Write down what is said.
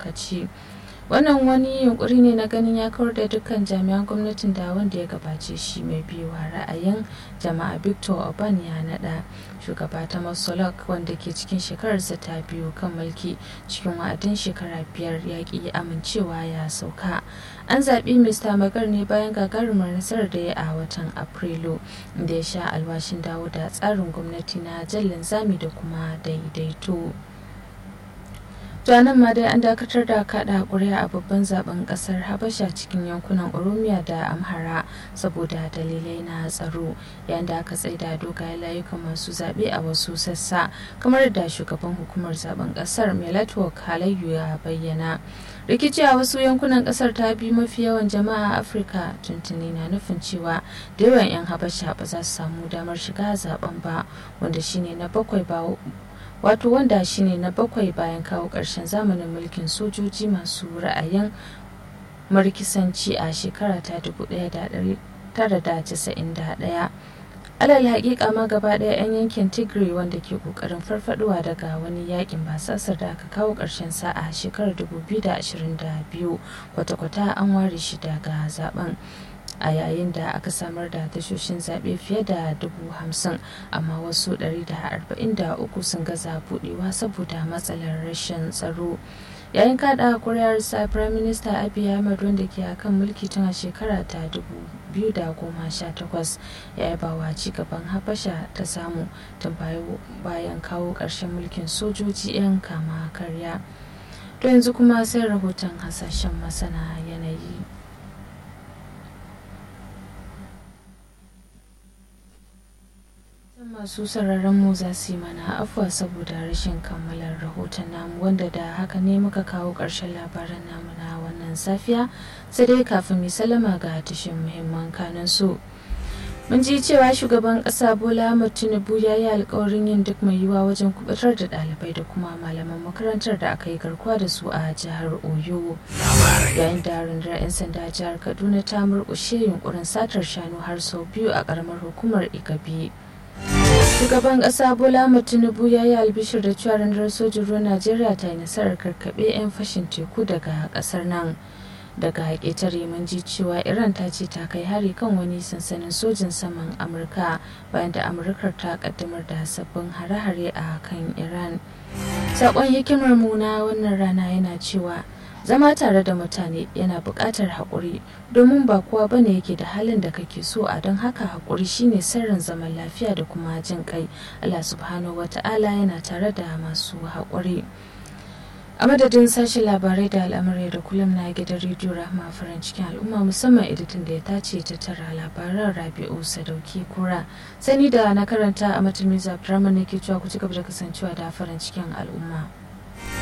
lokaci wannan wani yunkuri ne na ganin ya kawar da dukkan jami'an gwamnatin da wanda ya gabace shi mai biyuwa ra'ayin jama'a victor orban ya nada shugaba ta masolok wanda ke cikin shekararsa ta biyu kan mulki cikin wa'adin shekara biyar ya ki amincewa ya sauka an zaɓi mr magar ne bayan gagarumar nasarar da ya a watan afrilu da ya sha alwashin dawo da tsarin gwamnati na jallin zami da kuma daidaito nan ma dai an dakatar da kada kuri'a a babban zaben kasar habasha cikin yankunan oromiya da amhara saboda dalilai na tsaro yayin da aka tsaida dogayen layukan masu zaɓe a wasu sassa kamar da shugaban hukumar zaben kasar melatwork halayyu ya bayyana rikici a wasu yankunan kasar ta bi mafi yawan jama'a a afirka tuntuni na nufin cewa da yawan 'yan habasha ba za su samu damar shiga zaben ba wanda shine na bakwai ba wato wanda shine na bakwai bayan kawo ƙarshen zamanin mulkin sojoji masu ra'ayin markisanci a shekara ta 1991 alal haƙiƙa ma gaba ɗaya 'yan yankin tigray wanda ke ƙoƙarin farfaduwa daga wani yakin basasar da aka kawo ƙarshen sa a shekarar 2022 kwata-kwata an ware shi daga zaben a yayin da aka samar da tashoshin zaɓe fiye da dubu hamsin amma wasu 143 sun gaza buɗewa saboda matsalar rashin tsaro yayin kada kuri'ar sa prime minister abiy ahmed wanda ke akan mulki tun a shekara ta 2018 ya yaba wa cigaban habasha ta samu tun bayan kawo ƙarshen mulkin sojoji 'yan kama karya to yanzu kuma sai rahoton hasashen masana yanayi masu sararin mu za su yi mana afuwa saboda rashin kammalar rahoton namu wanda da haka ne muka kawo ƙarshen labaran namu na wannan safiya sai dai kafin mai salama ga tashin muhimman kanan su mun ji cewa shugaban ƙasa bola ahmad tinubu ya yi alkawarin yin duk mai yiwuwa wajen kubutar da ɗalibai da kuma malaman makarantar da aka yi garkuwa da su a jihar oyo yayin da rundunar 'yan sanda jihar kaduna ta murƙushe yunkurin satar shanu har sau biyu a ƙaramar hukumar igabi shugaban kasa bola tinubu ya yi albishir da cewa rundunar sojin ruwan najeriya ta yi nasarar karkaɓe 'yan fashin teku daga ƙasar nan daga ƙetare mun ji cewa iran ta ce ta kai hari kan wani sansanin sojin saman amurka bayan da amurkar ta kaddamar da sabbin hare-hare a kan iran saƙon hikimar mu na wannan rana yana cewa zama tare da mutane yana buƙatar haƙuri domin ba kowa bane yake da halin da kake so a don haka haƙuri shine sirrin zaman lafiya da kuma jin kai Allah subhanahu wata'ala yana tare da masu haƙuri a madadin sashen labarai da al'amurai da kullum na gidan rediyo rahma farin cikin al'umma musamman editin da ya tace ta tara labaran rabi'u sadauki kura sani da na karanta a matulmi zafi ne ke cewa ku ci gaba da kasancewa da farin cikin al'umma